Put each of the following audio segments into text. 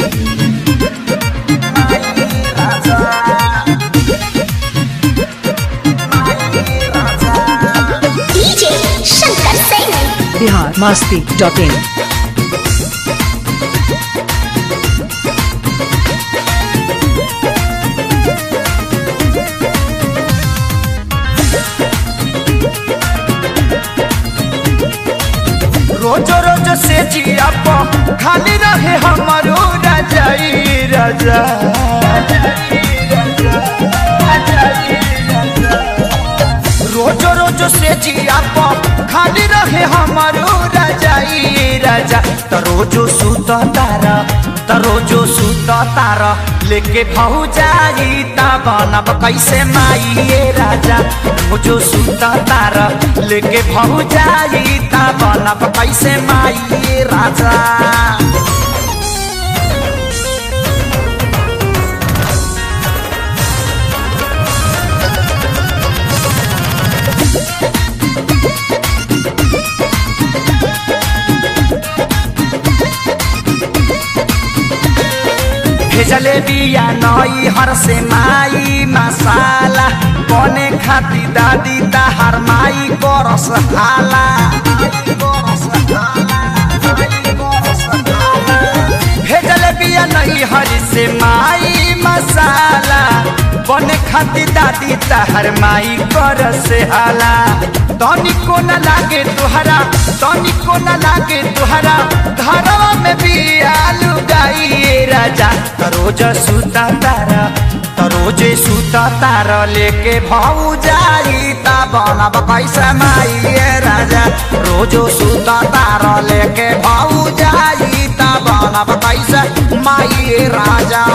DJ Shankar Singh. Bihar Masti dot in रोज रोज से जिया प खाली रहे हमारो रजाई रजा रोज रोज से जिया प खाली रहे हमारो रजाई रजा त रोजो सुत तारा त रोजो सुत तारा लेके भौजाई ता बनब कैसे माई ये राजा रोजो सुत तारा लेके भौजाई ता बनब कैसे माई ये राजा भेजले बिया नई हर से माई मसाला बने खाती दादी ताहार माई करस हाला भेजले बिया नई हर से माई मसाला बने खाती दादी ताहार माई करस हाला तनिको न लागे तुहरा तनिको न लागे तुहरा घरवा में बिया लुगाई राजा तरोज सुता तारा तरोजे सुता तारा लेके भाऊ जाई ता बनब कैसे माई ये राजा रोजो सुता तारा लेके भाऊ जाई ता बनब कैसे माई ये राजा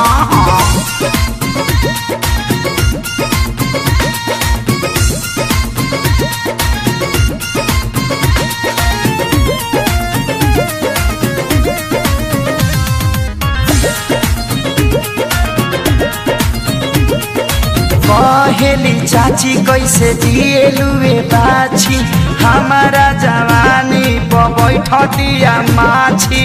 कहेली चाची कैसे जिएलुए बाछी हमारा जवानी प बैठ दिया माछी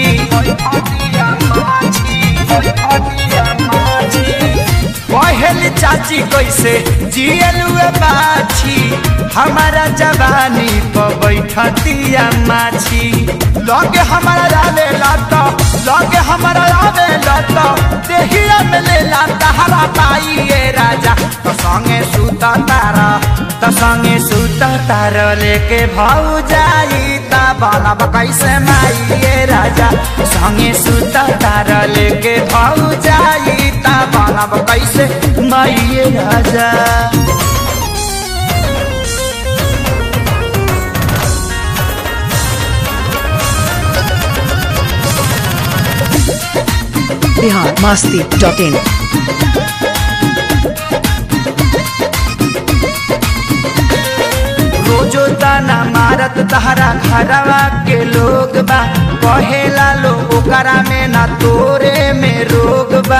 कहेली चाची कैसे जिएलुए बाछी हमारा जवानी प बैठ दिया माछी लगे हमारा रावे लाता लगे हमारा रावे लाता देहिया में ले लाता हरा पाई ये राजा तो संगे सुता तारा तो संगे सुता तारा लेके भाऊ जाई ता बनब कैसे माई ये राजा संगे सुता तारा लेके भाऊ जाई ता बनब कैसे माई ये राजा बिहार मस्ती डॉट इन रोजो ताना मारत तहरा घरवा के लोग बा कहेला लो ओकरा में ना तोरे में रोग बा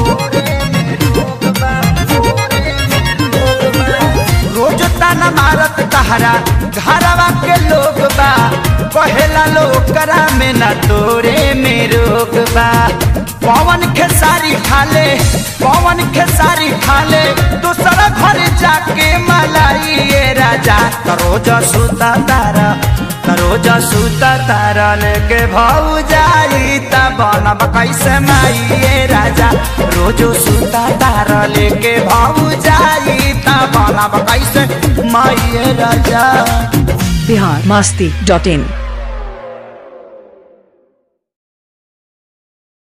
रोज ताना मारत तहरा घरवा के लोग बा कहेला लो ओकरा में ना तोरे में रोग बा पवन खेसारी खाले पवन खेसारी खाले दूसरा घर जाके मलाई ये राजा तरोज सुता तारा तरोज सुता तारा लेके भाऊ जाई ता बनब कैसे माई ये राजा रोजो सुता तारा लेके भाऊ जाई ता बनब कैसे माई ये राजा बिहार मस्ती डॉट इन